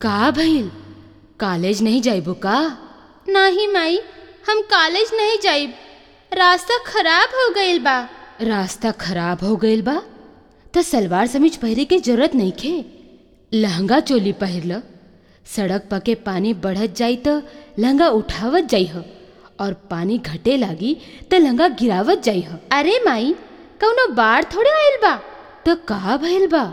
का भइल कॉलेज नहीं जाइबो का नाही माई हम कॉलेज नहीं जाइब रास्ता खराब हो गईल बा रास्ता खराब हो गईल बा त सलवार समीज पहिरे के जरूरत नइखे लहंगा चोली पहिर ल सड़क पके पानी बढ़त जाई त लहंगा उठावत जाइह और पानी घटे लागी त लहंगा गिरावत जाइह अरे माई कौनो बाढ़ थोड़े आइल बा त का भइल बा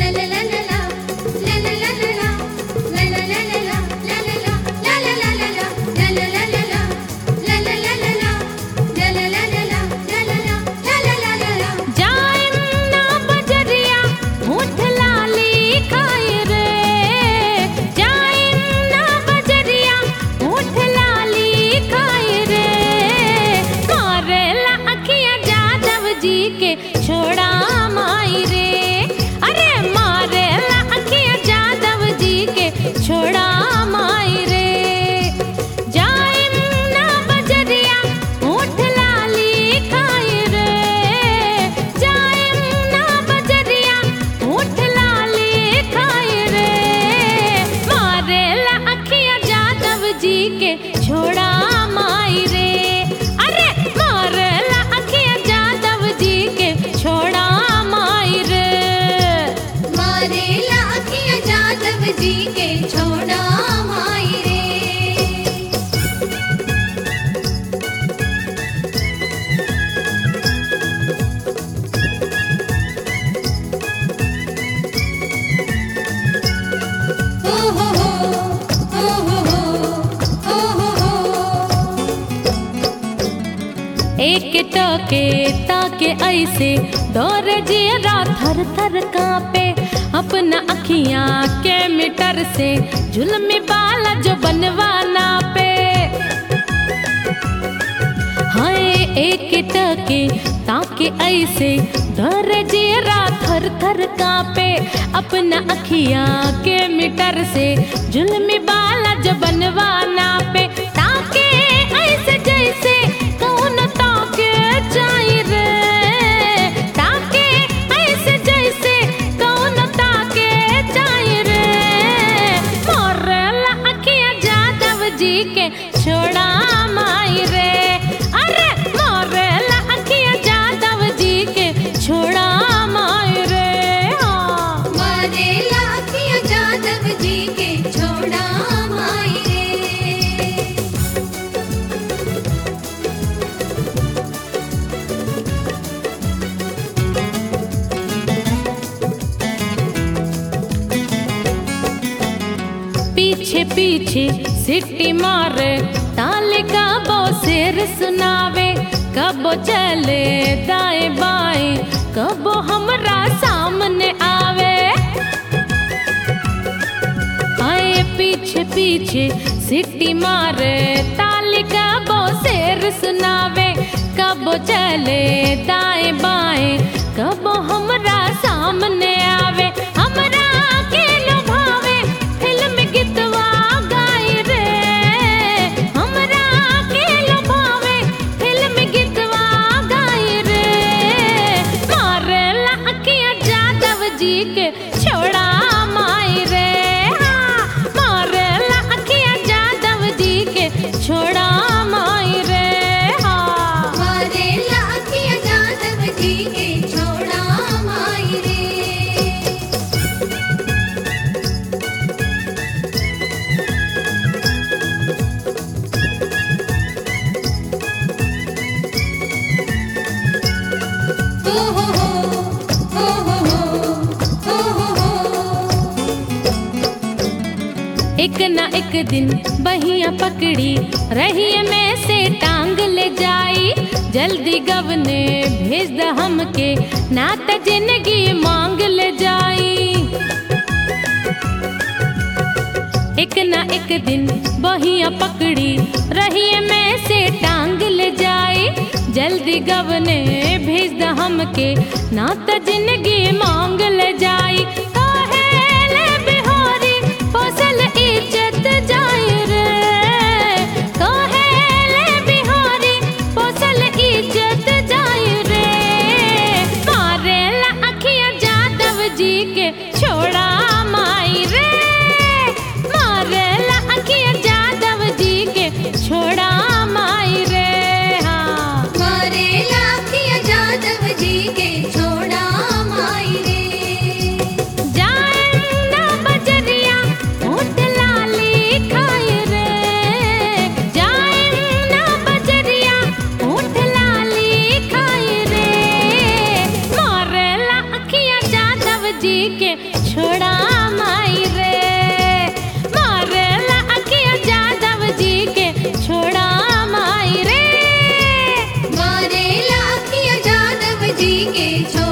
छोड़ा माई रे अरे मारे ला अखिया जादव जी के छोड़ा माई रे जाइम ना बजरिया ऊँट लाली खाई रे जाइम ना बजरिया ऊँट लाली खाई रे मारे ला अखिया जादव जी के छोड़ा माई रे अरे मारे ला अखिया जादव जी के छोड़ा माई रे मारेला अखिया जादव जी के छोड़ा माई रे हो हो हो हो हो हो हो हो एक टके ताके ऐसे डोर जियरा थर थर कांपे अपना अखियां के मीटर से जुल्मी बाला जो बनवाना पे हाय एक टके ताके ऐसे डर जियरा थर थर कांपे अपना अखियां के मीटर से जुल्मी बाला जो बनवाना पे ताके ऐसे जैसे कौन ताके जाई रे ताके ऐसे जैसे कौन ताके जाई रे मोरला अखियां जादव जी के छोड़ा माई रे अरे मोरला अखियां जादव जी के छोड़ा माई रे हाँ मारेला अखिया जादव जी के छोड़ा माई रे पीछे पीछे सिटी मारे ताले का बो शेर सुनावे कबो चले दाएं बाएं कबो हमरा सामने आवे आए पीछे पीछे सिटी मारे ताले का बो शेर सुनावे कबो चले दाएं बाएं कबो हमरा सामने आवे हमरा के लुभावे फिल्म गीतवा गाई रे हमरा के लुभावे फिल्म गीतवा गाई रे मारे ला अखियां जादव जी के छोड़ा माई रे हाँ, मारे ला अखियां जादव जी के छोड़ा माई रे हाँ मारेला अखिया जादव जी के छोड़ा माई रे हो हो हो हो हो हो हो हो एक ना एक दिन बहिया पकड़ी रही में से टांग ले जाई जल्दी गवने भेज द हमके ना त जिंदगी मांग ले जाई एक ना एक दिन बहिया पकड़ी रही में से टांग ले जाई जल्दी गवने भेज द हमके ना त जिंदगी मांग ले जाई काहेले बिहारी फसल इज्जत जाई रे काहेले बिहारी फसल इज्जत जाई रे मारे ला अखियां जादव जी के छोड़ा माई रे जी के छोड़ा माई रे मारेला अखिया यादव जी के छोड़ा माई रे मारे लाखिया जादव जी के छोड़ा